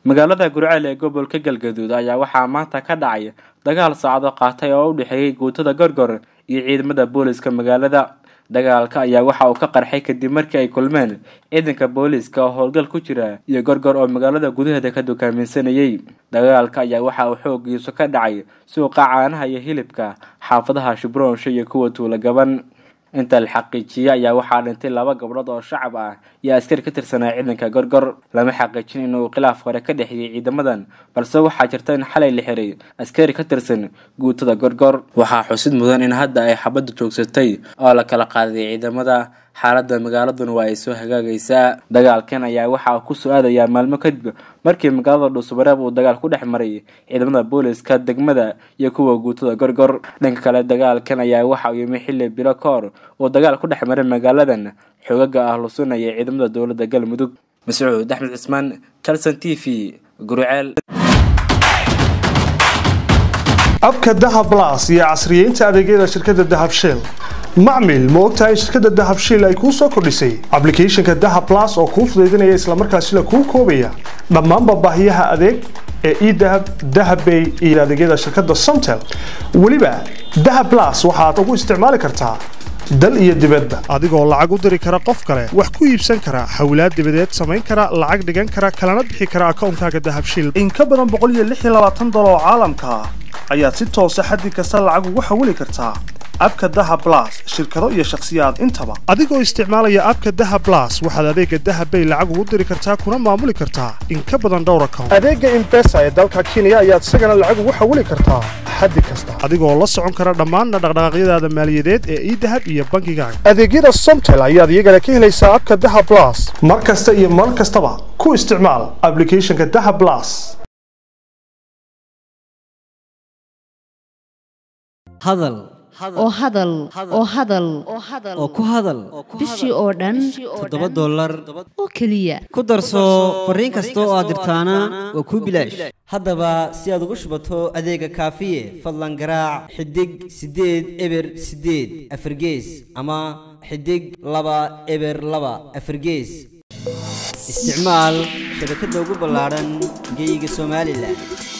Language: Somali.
magaalada gurceel ee gobolka galgaduud ayaa waxaa maanta ka dhacay dagaal saacado qaatay oo u dhexeeyay guutada gorgor iyo ciidamada booliska magaalada dagaalka ayaa waxa uu ka qarxay kadib markii ay kulmeen ciidanka booliiska oo howlgal ku jira iyo gorgor oo magaalada gudaheeda ka dukaaminsanayay dagaalka ayaa waxa uu xoogiisu ka dhacay suuqa caanaha iyo hilibka xaafadaha shubroonsho iyo kuwa tuula gaban inta la xaqiijiyey ayaa waxaa dhintay laba gabdhood oo shacab ah iyo askari ka tirsanaa ciidanka gorgor lama xaqiijin inuu khilaaf hore ka dhexeeyey ciidamadan balse waxaa jirta in xalay la xiray askari ka tirsan guutada gorgor waxaa xusid mudan in hadda ay xabadda joogsatay oo la kala qaaday ciidamada xaaladda magaaladuna waa ay soo hagaagaysaa dagaalkan ayaa waxa uu kusoo aadayaa maalmo kadib markii magaalada dhuusamareeb uu dagaal ku dhex maray ciidamada booliska degmada iyo kuwa guutada gorgor dhanka kale dagaalkan ayaa waxa uu yimi xilli bilo ka hor uu dagaal ku dhex maray magaaladan xoogaga ah lusunaya ciidamada dowladda galmudug mascuud axmed cismaan calson t v gurceel abka dahab blas iyo casriyeynta adeegyada shirkadda dahab shell macmil ma ogtahay in shirkadda dahab shell ay kuu soo kordhisay ablicathonka dahab blas oo kuu fudaydinaya islamarkaasina kuu koobaya dhammaanba baahiyaha adeeg ee edahab dahabbay iyo adeegyada shirkadda somtel weliba dahab blas waxaad ugu isticmaali kartaa dal iyo dibadba adigoo lacag u diri kara qof kale wax ku iibsan kara xawlaad dibadeed samayn kara lacag dhigan kara kalana bixi kara akoonkaaga dahab shell in ka badan dolar oo caalamka ah ayaad si toosa xaddi kasta lacag ugu xawili kartaa abka daha blas shirkado iyo shakhsiyaad intaba adigoo isticmaalaya abka daha blas waxaad adeega dahabbay lacag ugu diri kartaa kuna maamuli kartaa in ka badan dhowr account adeega imbesa ee dalka kenya ayaad isagana lacag ugu xawili kartaa xaddi kasta adigoo la socon kara dhammaan dhaqdhaqaaqyadaada maaliyadeed ee idahab iyo bangigaaga adeegyada somtel ayaad iyagana ka helaysaa abka daha blas mar kasta iyo mar kastaba ku isticmaal ablicathonka daha blas hadal oo hadal oo hadal oo ku hadal bishii oo dhan toddoba dollar oo keliya ku darso fariin kasta oo aad dirtaana waa kuu bilaash haddaba si aad ugu shubato adeega kaafiye fadlan garaac xidig siddeed eber siddeed afargees ama xidig laba eber laba afargees isticmaal shabakadda ugu ballaadhan geyga somalilan